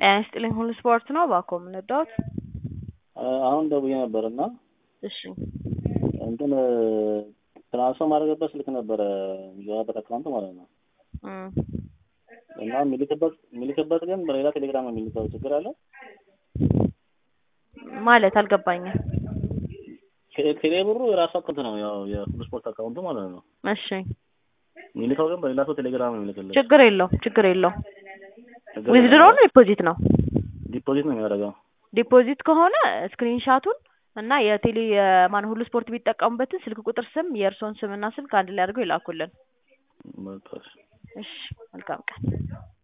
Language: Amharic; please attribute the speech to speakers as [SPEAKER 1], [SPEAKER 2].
[SPEAKER 1] ጤና ይስጥልኝ ሁሉ ስፖርት ነው እባክዎ ምን ረዳዎት?
[SPEAKER 2] አሁን ደውዬ ነበር እና
[SPEAKER 1] እሺ
[SPEAKER 2] እንትን ትራንስፈር ማድረግበት ስልክ ነበረ የሚገባበት አካውንት ማለት ነው
[SPEAKER 1] እም
[SPEAKER 2] እና የሚልክበት የሚልክበት ግን በሌላ ቴሌግራም ነው የሚልከው ችግር አለ?
[SPEAKER 1] ማለት አልገባኝም።
[SPEAKER 2] ቴሌ- ቴሌ ብሩ የራሱ አካውንት ነው ያው የሁሉ ስፖርት አካውንቱ ማለት ነው።
[SPEAKER 1] እሺ
[SPEAKER 2] የሚልከው ግን በሌላ ሰው ቴሌግራም ነው የሚልክልህ።
[SPEAKER 1] ችግር የለውም ችግር የለውም።
[SPEAKER 2] ችግር
[SPEAKER 1] ዊዝድሮ
[SPEAKER 2] የለም።
[SPEAKER 1] ነው ዲፖዚት ነው?
[SPEAKER 2] ዲፖዚት ነው የሚያደርገው።
[SPEAKER 1] ዲፖዚት ከሆነ ስክሪንሻቱን እና የቴሌ የማን ሁሉ ስፖርት ቢጠቀሙበትን ስልክ ቁጥር ስም የእርስዎን ስምና ስልክ አንድ ላይ አድርገው ይላኩልን።
[SPEAKER 2] በቃ እሺ።
[SPEAKER 1] እሺ መልካም ቀን።